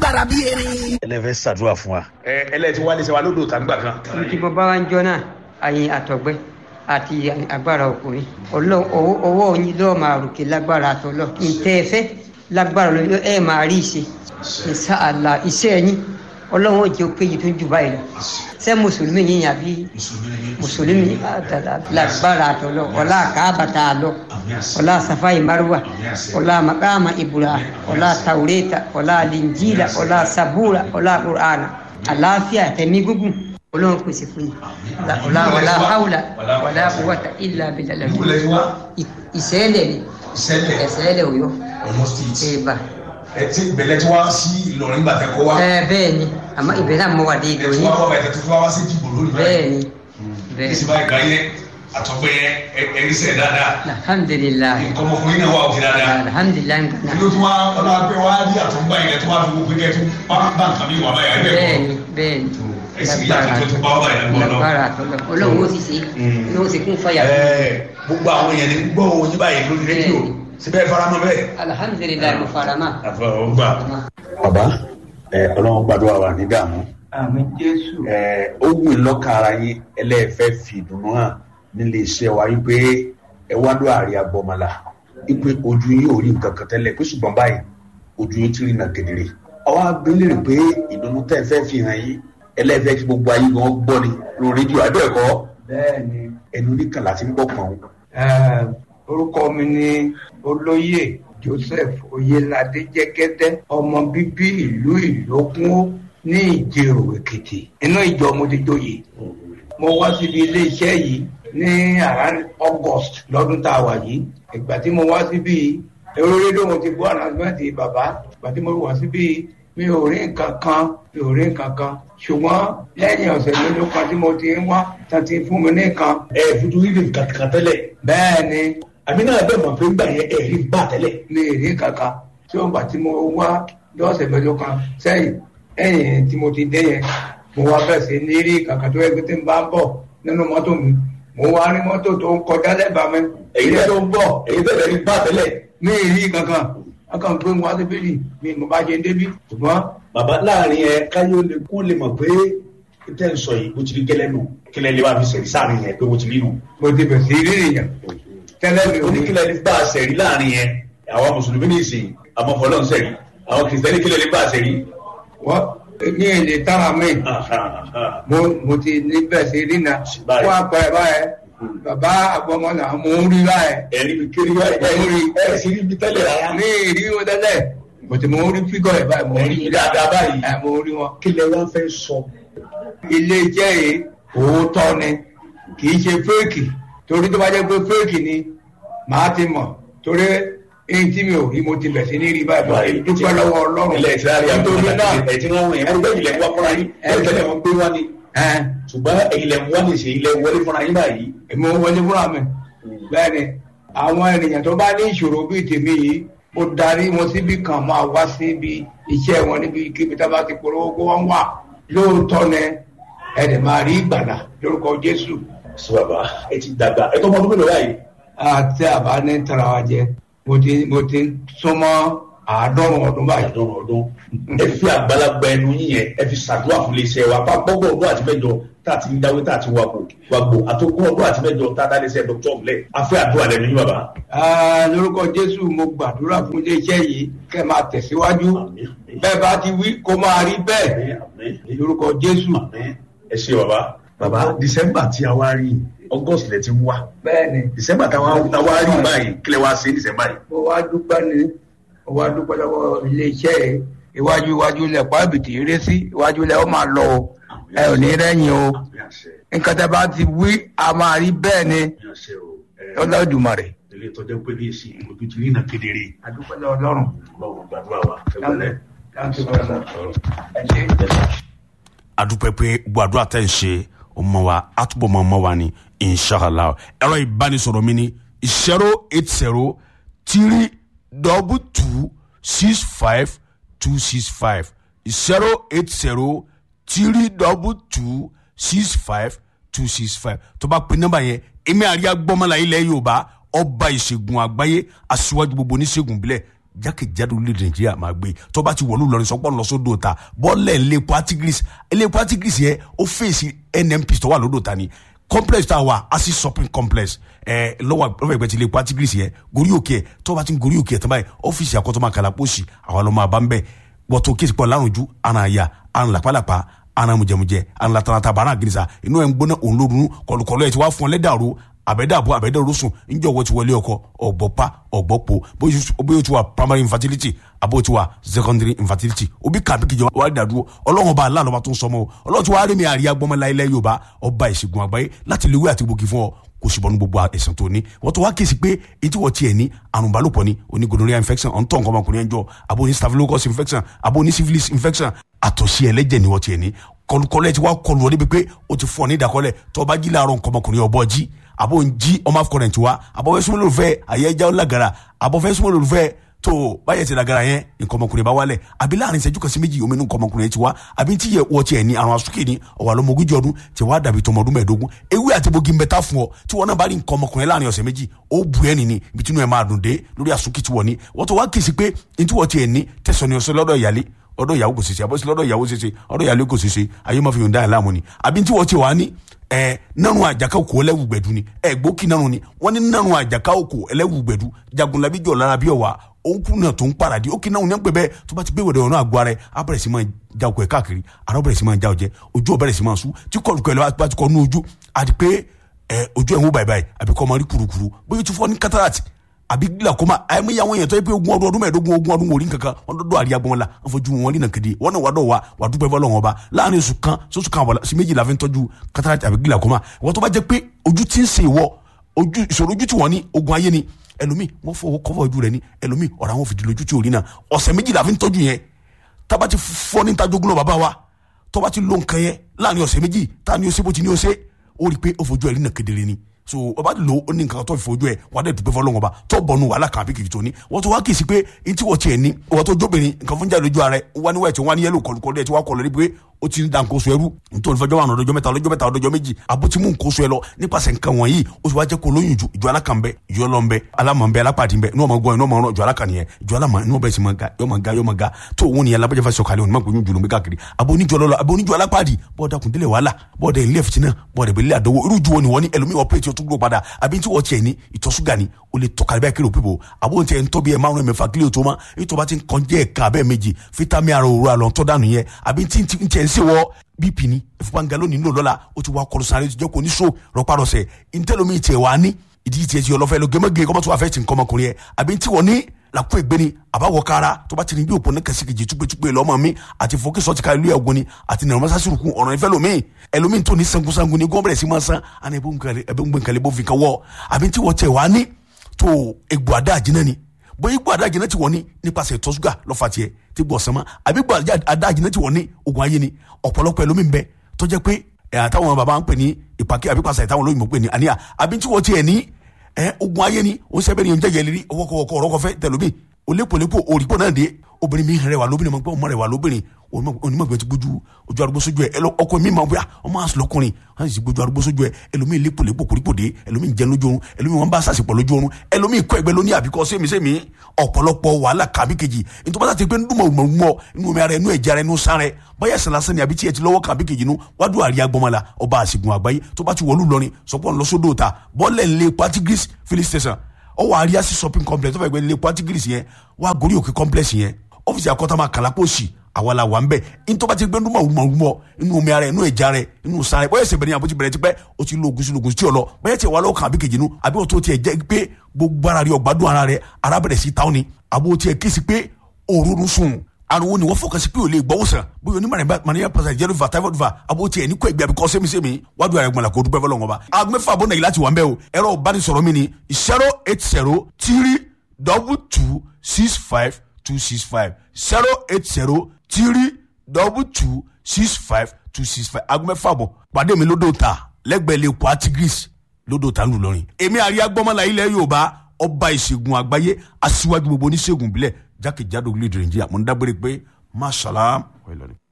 lágbára bí erin. ẹlẹ́fẹ́ ṣàdúrà fún wa. ẹ ẹlẹ́tí wálé ṣe wa lódò tàǹgbà kan. tí mo bá wá ń jọ náà àyìn àtọ̀gbẹ́ àti agbára ọkùnrin Ọlọ́run owó owó yín lọ́ọ́ máa ròkè lágbára àtọ́lọ́ ntẹ́ ẹ fẹ́ lágbára lọ ẹ máa rí ìṣe ìṣe àlà iṣẹ́ yín Ọlọ́run ò jẹ́ péye tó ń jù báyìí lọ ṣé mùsùlùmí yín àbí mùsùlùmí lágbára àtọ́lọ́ ọlá àkàbàtà àlọ́ ọlá safai marwa ọlá makama ibura ọlá taureta ọlá linjila ọlá sabura ọlá qur'ana àlàáfíà tẹ̀mí gúngùn ọlọ́run pèsè fún yín ọlá ọlá haúlà ọlá quwwata illa billah ìṣẹ́lẹ̀ ni ìṣẹ́lẹ̀ òyọ́ ẹ̀bà ẹ ti bẹ̀lẹ̀ tí wá sí Ìlọrin gbàtẹ́ kọ́ wa. ẹ bẹ́ẹ̀ ni àmọ́ ìbẹ̀rẹ̀ náà mọ́ wà dé ẹ tí ìlọrin wá wá bàtẹ́ tó fi wá sí dìbò lórí bẹ́ẹ̀ ni bẹ́ẹ̀ bísí báyìí gbà yẹ àtọ́gbẹ́ yẹ ẹ̀rí sẹ̀ dáadáa. alhamdulilayi nǹkan ọmọkùnrin náà wà òkè dáadáa. alhamdulilayi nǹkan ló tún wá ọlọ́wà pé wá rí àtọ́gbà yẹn tó wá fi gbogbo kẹ́ tó bá bá nǹkan mi wà báyìí ẹgbẹ́ bẹ́ẹ̀ kọ́. ni bẹ́ẹ̀ ni ẹ sì rí àtúntò tó bá wà báyìí lọ́wọ́ náà. lágbára àtọ́lọ́ ọlọ́run ó sì ṣe ọlọ́run ó sì kún fàyà fún mi. Ẹ, gbogbo àwọn èèyàn ní gbọ́ òun yín báyìí lórí rédíò síbẹ̀ faramọ́ bẹ́ẹ̀. alhamdulilayi mo fara mọ́. àfọwọ́gbà. bàbá ẹ ọlọ́run gbàdúrà wà ní dààmú àmì jésù ẹ ó wù í lọ́kàn ara yín ẹlẹ́ẹ̀fẹ́ fi ìdùnnú hàn nílé iṣẹ́ wa wípé ẹ wá lọ àárẹ̀ agbọ́mọlá wípé ojú yín ò rí nǹkan kan tẹ́lẹ̀ pé ṣùgbọ́n báyìí ojú yín ti rí nà kedere. ọwọ́ abẹ́lẹ̀ rẹ̀ pé ìdùnnú tẹ́ ẹ fẹ́ fi hàn yín ẹlẹ́ẹ̀fẹ́ kí gbogbo ayé gan gbọ́ ni lórí rédíò àbẹ́ẹ̀kọ́ bẹ́ẹ̀ ni ẹnu oníkànlá ti ń gbọ́ pọ̀n eh, orúkọ mi ni olóyè joseph oyelade jẹgẹdẹ ọmọ bíbí ìlú ìlókun ní ìjẹrò èkìtì inú ìjọ mo ti joyè mo wá síbi iléeṣẹ́ yìí ní around august lọ́dún tá a wà yìí ìgbà tí mo wá síbi èrò rédíò mo ti gbọ́ ànàmẹ́tì bàbá ìgbà tí mo wá síbi mi ò rí nǹkan kan mi ò rí nǹkan kan ṣùgbọ́n lẹ́yìn ọ̀sẹ̀ mélòó kan tí mo ti ń wá tán ti fún mi ní nǹkan ẹ fojú rí nǹkan kan tẹ́lẹ̀ bẹ́ẹ̀ ni àmì náà bẹ́ẹ̀ mọ̀ pé ń gbà yẹn ẹ̀ rí bá tẹ́lẹ̀. mi ì rí kankan tí ó gbà tí mo wá lọ́sẹ̀ mélòó kan sẹ́yìn ẹ̀yìn tí mo ti dé yẹn mo wá bẹ̀ sí ní rí kankan tó yẹ kí tí n bá ń bọ̀ nínú mọ́tò mi mo wá rí mọ́tò tó ń kọjá lẹ́bàá mi èyí èyí tẹ́ tó ń bọ̀ èyí tẹ́lẹ̀ rí bá tẹ́lẹ̀. mi ì rí kankan akàn gbé mu wá sí bíbí mi mo bá ṣe débí ṣùgbọ́n bàbá láàrin ẹ káyọ lè kó lè mọ̀ pé tẹ́ ń sọ yìí bó ti rí gẹ́lẹ́ nù kílẹ̀ lè wá fi sẹ̀rí sáàrin yẹn pé bó ti rí nù. mo ti bẹ̀ sí rí nìyẹn tẹ́lẹ̀ mi ò ní oníkílẹ̀ lè bá a sẹ̀rí láàrin yẹn àwọn mùsùlùmí ní ìsìn àmọ́ fọlọ́n sẹ̀rí àwọn kìrìsìtẹ́nì kílẹ̀ lè bá a sẹ̀rí. wọ́n ní èdè tára mi mo mo ti ní bẹ̀ sí rí na Báyìí. wọ́n apẹ̀ báyẹn bàbá àgbọ̀mọ́nà mo ń rí báyẹn ẹ̀rí mi kiri wá ẹ̀rí ẹ̀ sì rí mi tẹ́lẹ̀ rárá. ní ìrí wọn tẹ́lẹ̀ mo ti mo ń rí fígọ̀ ẹ̀ báyìí mo ń ẹ̀rí rí mi dáadáa báyìí. ẹ̀ mo ń rí wọn. kílẹ̀ wá fẹ́ sọ. ilé iṣẹ́ yìí òótọ́ ni kì í ṣe fẹ́ẹ̀kì torí tó bá jẹ́ pé fẹ́ẹ̀kì ni màá ti mọ̀ torí èyí tí mi ò rí mo ti bẹ̀ sí ní rí báyìí mo ti dúpẹ́ lọ́wọ́ ọlọ́run ilẹ̀ ìsirari nítorí náà ẹ̀ tí wọ́n wọ̀nyẹn ẹ̀rí bẹ́ẹ̀ ilẹ̀ wá fúnra yín ẹ̀ tẹ́lẹ̀ wọn gbé wá ni. ẹ̀ ṣùgbọ́n ilẹ̀ wá ní ṣe ilẹ̀ wọlé fúnra yín báyìí. èmi ò wọlé fúnra mi bẹ́ẹ̀ ni àwọn ènìyàn tó bá ní ìṣòro bíi tèmi yìí mo darí wọn síbi kan máa wá síbi iṣẹ́ wọn níbi kíbi tá a bá ti polówó kó wọ́n wà lóòótọ́ ni ẹ̀ dẹ̀ máa rí ìgbàlà lórúkọ Jésù sọ bàbá ẹ ti dàgbà ẹ tó ọmọ ọdún mélòó báyìí. àti àbá ní tara wa jẹ mo ti mo ti súnmọ́ àádọ́rùn ọdún báyìí. àdọ́rùn ọdún ẹ fi àgbàlagbà ẹnu yín yẹn ẹ fi ṣàdúrà fún iléeṣẹ́ wa pa gbọ́gbọ́ ọdún àti mẹ́jọ tá a ti ń dáwé tá a ti wàgbò wàgbò àtòkùn ọdún àti mẹ́jọ tá a dá iléeṣẹ́ dr ọ̀lẹ́ afẹ́ àdúrà lẹ́nu yín bàbá. Ah, lórúkọ jésù mo gbàdúrà fún iléeṣẹ́ yìí kẹ́ máa tẹ̀síwájú Àmín, àmín. bẹ́ẹ̀ bá ti wí kó máa rí bẹ́ẹ̀ Àmín, àmín. lórúkọ jésù. Àmín. ẹ ṣe bàbá. bàbá december tí a wá rí august lẹ ti ń wá bẹ́ẹ̀ ni december tá a wá rí báyìí kílẹ̀ wá sí december yìí. mo wá dúpẹ́ ni mo wá dúpẹ́ lọ́wọ́ iléeṣẹ́ yìí iwájú iwájú ilẹ̀ pàbìtì eré sí iwájú ilẹ̀ ó máa lọ o ẹ ò ní rẹ́yìn o Àmín àṣẹ, nǹkan tẹ́ bá ti wí a máa rí bẹ́ẹ̀ ni àmín àṣẹ o. Ẹ, ọlọ́dùmarè. ilé tọ́jú pé ní èsì ojú ti rí iná kedere. adúpẹ́ lọ́wọ́ ọlọ́run. Ọlọ́run gbàdúrà wa. ẹ gbọ́dọ̀. Thank you very much. ẹ ṣé. adúpẹ́ pé gbogbo àdúrà tẹ̀ ń ṣe ọmọ wa àtúbọ̀ mọ́ ọmọ wa ni inshallah ẹ̀rọ ìbánisọ̀rọ̀ mi ni zero eight zero three double two six five two six five zero eight zero three double two six five two six five tó bá pe nọ́mbà yẹn èmi àríyá gbọ́mọlá ilẹ̀ yorùbá ọba ìṣègùn àgbáyé aṣíwájú gbogbo oníṣègùn bílẹ̀ jákèjádò orílẹ̀-èdè nàìjíríà máa gbé tó bá ti wọ̀lú lọrin sọpọ́ lọ sódò ta bọ́ọ̀lẹ̀ ńlẹ́pọ̀ artigris ńlẹ́pọ̀ artigris yẹn ó fèsì nnp tó wà lódò ta ni complex tá a wà asi shopping complex ẹ lọ́wọ́ lọ́wọ́ ìgbẹ́ ti lè pa tigris yẹn gorí òkè ẹ̀ tó bá ti ń gorí òkè ẹ̀ tán báyìí ọ́fíìsì àkọ́tọ́ máa kàlà pósì àwọn ọlọ́mọ àbá ń bẹ̀ wọ́tò kéésì pọ̀ lárùnjú àrùn àyà àrùn làpálàpá àrùn mùjẹmùjẹ àrùn latarata bàrà àgìrìsà inú ẹ̀ ń gbóná òun lórun kọlùkọlù ẹ̀ ti wá fún ọ lẹ́dàrú àbẹ̀dàbọ̀ àbẹ̀dàrú sùn ńjọ́ wọ́n ti wọlé ọkọ ọ̀gbọ́pá ọ̀gbọ́pọ̀ bóyá o ti wà primary infertility àbó o ti wà secondary infertility òbí kàbí kìjọ wà á dàdúró ọlọ́run ọba aláàlọ́ bá tó ń sọmọ o ọlọ́run ti wá rí mi àríyá gbọ́mọlá ilẹ̀ yorùbá ọba ìṣègùn àgbáyé láti lè wé àti gbòógì fún ọ kò sì bọ́nu gbogbo ẹ̀sìn tó ní wọ́n tó wá kí sí pé etí wọ́n tiẹ̀ ní àrùn balùpọ̀ ni oní gonorrhea infection ọ̀ntọ́ nǹkan ọmọkùnrin ẹ̀jọ́ abo ní staphylococcus infection abo ní syphilis infection àtọ̀sí ẹlẹ́jẹ̀ ni wọ́n tiẹ̀ ní kọlùkọlẹ̀ ti wá kọlù ọ débi pé o ti fún ọ ní ìdákọ́lẹ̀ tó bá jí láàárọ̀ nǹkan ọmọkùnrin ọ̀bọ jí abo ń jí ọmọ afọkọrẹ̀ tiwa abo fẹ́ súnmọ́ lòlùfẹ́ àyẹ̀já ọ̀làgàrà abo fẹ́ súnmọ́ lòlùfẹ́ tó báyẹ̀ ti dàgàrà yẹn nǹkan ọmọkùnrin bá wálẹ̀ àbí láàrin ìṣẹ́jú kan sí méjì omi nǹkan ọmọkùnrin yẹn ti wá àbí tí yẹ wọ́n tiẹ̀ ní àrùn asúkè ní ọ̀wà lọ́mọ ogójì ọdún tí wàá dàbí tọmọ ọdún mẹ́ẹ̀ẹ́dógún ewé àti bogi ń bẹ tá fún ọ tí wọn náà bá rí nǹkan ọmọkùnrin láàrin ọ̀sẹ̀ méjì ó bu ẹ́ nìní ibi tí inú ẹ̀ máa dùn dé lórí asúkè tí wọ́n ní wọ́n tó wá kì í sí pé ní tí wọ́n tiẹ̀ ní tẹ̀sán ni ọ̀sẹ̀ lọ́dọ̀ ìyálé ọ̀dọ̀ ìyàwó kò ṣeṣe àbọ̀sí lọ́dọ̀ ìyàwó ṣeṣe ọ̀dọ̀ ìyàlẹ́ kò ṣeṣe ayé máa fi yòǹda ẹ̀ láàmú ni àbí tí wọ́n ti wà ní ẹ nanu àjàká òkò ẹlẹ́wù gbẹ̀dú ni ẹ gbókì nanu ni wọ́n ní nanu àjàká òkò ẹlẹ́wù gbẹ̀dú jagunlabi jọ lára bí ọ̀wà òǹkù náà tó ń paradì ó kì náà ní pẹ́ bẹ́ẹ̀ tó bá ti gbé wẹ̀dẹ̀ ọ̀nà àgọ́ ara ẹ̀ á bẹ̀rẹ̀ sí máa já ọkọ̀ ẹ̀ káàkiri ara bẹ̀rẹ̀ sí máa já ọjẹ́ ojú ọ̀bẹ̀rẹ̀ sí máa sú tí kọlùkọ̀ ẹ̀ bá ti kọ́ nú ojú àti pé ẹ ojú ẹ̀ ń wò báyìí báyìí àbí kọ́ máa rí kurukuru bóyá tó fọ́ ní cataract àbí glaucoma àyẹ̀mí yàwọn èèyàn tó yẹ pé ogún ọdún ọdún mẹ́ẹ̀ẹ́dógún ogún ọdún wòlíì kankan wọn dọdọ àríyá gbọmọ la wọn fojú wọn nínà kéde wọn náà wà dọ wa wà dúpẹ́ fọlọ́ wọn ba láàrin oṣù kan sọ́sù kan àbọ̀lá sí méjì la fi ń tọ́jú cataract àbí glaucoma wọn tó bá jẹ́ pé ojú ti ń ṣe ìwọ ojú ìṣòro ojú tí wọ́n ní ogun ayé ni ẹlòmíì wọ́n fọwọ́ kọ́fọ́ ojú rẹ̀ ni ẹlòmíì ọ̀rọ̀ àwọn fìdí lójú tí ò rí náà ọ̀sẹ̀ méjì la fi ń tọ́jú yẹn tába ti fọ́ ní tajogún náà bàbá wa tọ́ba ti lo nǹkan yẹn láàrin ọ̀sẹ̀ méjì tá a ní o ṣe bó ti ní o ṣe ó rí i pé ó fojú ẹ̀ rí náà kedere ni so ọba lo ó ní nǹkan tó fi fojú ẹ wà á dẹ̀ dùgbẹ́ fọlọ́ngọba tó bọ̀nu wàhálà kan àbí kìkì tó ní wọ́n tó wá kì í sí pé n tí wọ́n tiẹ̀ ní wọ́n tó jóbìnrin nǹkan fún jáde lójú ara ẹ wọ́n ní wáyé tí wọ́n ní yẹ́lò kọlùkọlù ẹ tí wọ́n kọlù ẹ pé ó ti ń da nǹkan oṣù ẹrú nítorí fẹjọ́ wà lọ́dọ̀jọ́ mẹ́ta lọ́jọ́ mẹ́ta lọ́dọ̀jọ́ méjì àbótí mú nǹkan oṣù ẹ lọ nípasẹ̀ nǹkan wọ̀nyí ó sì wá jẹ́ kó lóyún ju ìjọ alákànbẹ ìjọ lọ́nbẹ alámọ̀nbẹ alápàdínbẹ inú ọmọ gbọ́ inú ọmọ ọ̀rọ̀ ìjọ alákànìyẹ ìjọ alámọ̀ inú ọbẹ̀ sì máa ga yọ máa ga yọ máa ga tó òun nìyẹn alábẹ́jẹ́ fẹ́ sọ̀kalẹ̀ òun máa gbóyún jùlọ káàkiri àbò oníjọ lọ́lọ́ àbò oníjọ alápàdì bọ́ọ̀dà kùndílẹ̀ wàhálà bọ́ọ̀dà ilé ẹ̀fìtì náà bọ́ọ̀dà ìbílẹ̀ àdówó irú ju wọn ni wọ́n ní ẹlòmíì ọ̀pẹ́ tí o tún gbó padà àbí tí wọ́n tiẹ̀ ní ìtọ̀ ṣúgà ni o lè tọ̀ka bẹ́ẹ̀ kí ló pípò àbò tí ẹ̀ ń tọ́ bí ẹ̀ márùn-ún mẹ́fà kílò tó mọ́ èyí tó bá ti ń kọjá ẹ̀ka abẹ́ méjì fítámì ara òru àlọ́ tọ́ dànù yẹn àbí tí ń tiẹ̀ ń ṣe wọ́ bp ni ìfúnpá nga lónìí nílò lọ́la ó ti wá kọlu sáré jẹ́ kó ní so rọpárọsẹ̀ ntẹ́lómi tiẹ̀ wá ní ìdí tiẹ̀ ti ọlọ́fẹ́ lọ gẹ́mẹ́gẹ́ kọ́mọ́tò wà fẹ́ ti nǹkan ọmọkùnrin yẹn àbí tí wọ́n ní làkú ègbé ni àbáwọ̀ kára tó bá ti ní bí òpó ní kẹsíkejì túpẹ́túpẹ́ lọ́mọ mi àti fọkísọ́ ti ka ìlú ẹ̀gbọ́n ni àti nàrọ̀ mọ́sásírùkù ọ̀rọ̀ ìfẹ́ lomi ẹlòmíì tó ní sangunsangun ni gọ́ọ̀bẹ̀rẹ̀ sí máa san àná ẹbí ń gbẹ̀ǹkalẹ̀ bó fi kan wọ́ àbí tí wọ́n tẹ̀ wá ní tó egbò àdá àjínà ni bóyá egbò àdá àjínà ti wọ́n ní nípasẹ̀ ìtọ̀ ṣúgà lọ́fà tiẹ̀ tí gbọ̀ sánmọ́ àbí egbò àdá àjínà ti wọ́n ní ogun ayé ni ọ̀pọ̀lọpọ̀ ẹlòmíì ń bẹ tó jẹ́ pé ẹ̀ àtàwọn bàbá ń pè ní ìpàkẹ́ àbí pàṣẹ ìtàwọn olóyìnbó pè ní àníyà àbí tí wọ́n tiẹ̀ ní ẹ ogun ayé ni ó sẹ́bẹ̀ ni oúnjẹ yẹlẹ́rí ọwọ́kọ̀wọ́kọ̀ ọ̀rọ̀kọ̀fẹ́ tẹ̀lómi olépolépo òrìpọ̀ náà dé obìnrin mi rẹwà lóbìnrin máa gbọ́ ọmọ rẹwà lóbìnrin onímọ̀gbẹ́ ti gbójú ojú arúgbó sójú ẹ ọkọ mi máa bóyá ọmọ àṣọ lọkùnrin wọn sì gbójú arúgbó sójú ẹ ẹlòmíì lépolépo kòrípò dé ẹlòmíì jẹ lójú oorun ẹlòmíì wọn bá sàṣepọ̀ lójú oorun ẹlòmíì kọ́ ẹgbẹ́ lóní àbíkọ́ sẹ́mi sẹ́mi ọ̀pọ̀lọpọ̀ wàhálà kàbí kejì nítorí wọn ti pé ndúmọ̀ mọ̀ inú omi ara ẹnu ẹ̀jẹ̀ ara ẹnu sáré báyà sàlásán ni àbí tí ẹ ti lọ́wọ́ kàbí kejì nu wádùn àríyá gbọmọlá ọba àṣìgùn àgbáyé tó bá ti wọlú lọrin sọpọ̀ ńlọsódò ta bọ́ọ̀lẹ̀ ńlẹ̀ patigris filling station ọwọ àríyá sí shopping complex tó fẹ́ gbé lé patigris yẹn wà gorí òkè complex yẹn ọ́fíìsì àkọ́tàmà kàlápọ̀sì àwa la wà ń bẹ̀ ntọ́ba ti gbé ndúmọ̀ wùmọ̀wùmọ̀ inú omi ara inú ẹ̀já rẹ̀ inú sáré bóyá ẹsẹ̀ bẹ̀rẹ̀ àbótí bẹ̀rẹ̀ ti pẹ́ o ti lo ogun sí ogun sí ọ lọ bóyá tiẹ̀ wà lọ́wọ́ kan àbí kejì nu àbí o tó tiẹ̀ jẹ́ pé gbogbo ara rẹ̀ ọ̀gbádùn ara rẹ̀ ara bẹ̀rẹ̀ sí táwọn ni àbó tiẹ̀ kí si pé òórùn sùn ariwo ni wọ́n fọkàn sí pé o lè gbọ́wọ́ sàn bóyá onímọ̀ mania pàṣẹ jẹ́rú va typhoid va àbó tiẹ̀ ní kò ẹgbẹ́ àbíkọ́ sẹ́mi-sẹ́mi wájú ara ẹ̀gbọ́n la kò dúpẹ́ fọlọ́ngọ́ bá agbẹ́fà bọ́ nàìjíríà ti wà ń bẹ́ o ẹ̀rọ ìbánisọ̀rọ̀ mi ni zero eight zero three double two six five two six five zero eight zero three double two six five two six five agbẹ́fà bọ̀ pàdé mi lódò ta lẹ́gbẹ̀ẹ́ lè kó atigris lódò ta ń lù lọ́rin èmi àríyá gbọ́mọ́lá ilẹ̀ yorùbá ọba ìṣègùn àgbáyé aṣíwájú gbogbo oníṣègùn ìbílẹ̀ jákèjádò orílẹ̀-èdè nàìjíríà mo ń dágbére pé masalaam.